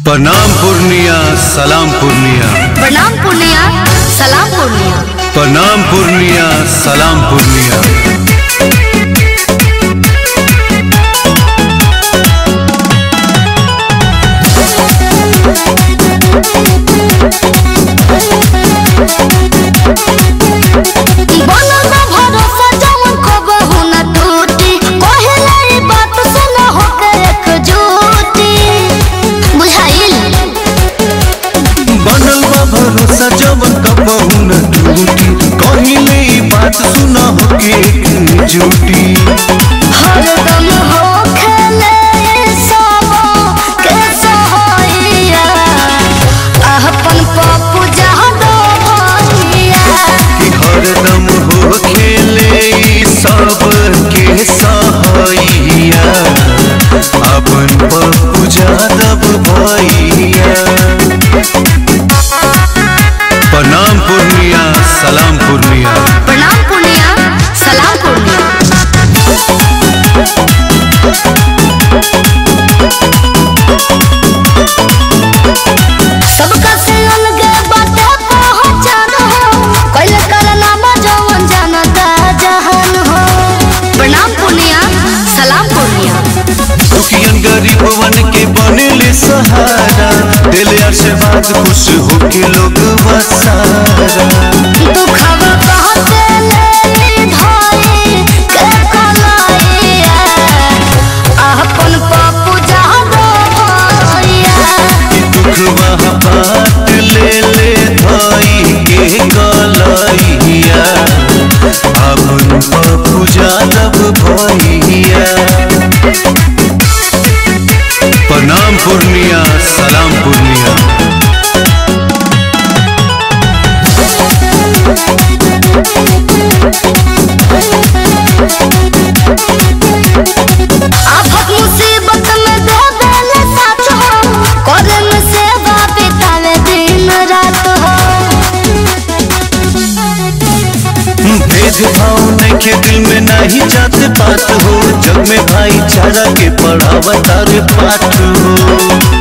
प्रणाम पूर्णिया सलाम पूर्णिया प्रणाम पूर्णिया सलाम पूर्णिया प्रणाम पूर्णिया सलाम पूर्णिया बनल बा भरोसा जवन कबहू न टूटी कहेला ई बात सुन होके एकजुटी बुझाइल बनल बा भरोसा जवन कबहू न टूटी कहिले ई बात सुना होके झूठी हरदम होखेले सब के सहाइया अपन पप्पू जहदो भैया कि हरदम हो खेले ई सब के सहाइया अपन पप्पू जादव भैया प्रणाम पूर्णिया सलाम पूर्णिया प्रणाम पूर्णिया सलाम पूर्णिया सबका से अलगे बाटे पहचान हो कैले करनामा जवन जानता जहान हो प्रणाम पूर्णिया सलाम पूर्णिया दुखियन गरीबवन के बनेले सहारा दिल आशीर्वाद खुश होके लोग बसारा दुखवा कहते ले धाई के कलाइया अपन पप्पू जहदो भैया दुख वहाँ बात ले ले धाई के कलैया अपन पप्पू जादव भैया प्रणाम पूर्णिया सलाम पूर्णिया आफत मुसीबत में दे देले साथ हो करे में सेवा बितावे दिन रात हो भेदभाव नइखे दिल में नहीं जात बात हो जग में भाईचारा के पढ़ावतार पाठ हो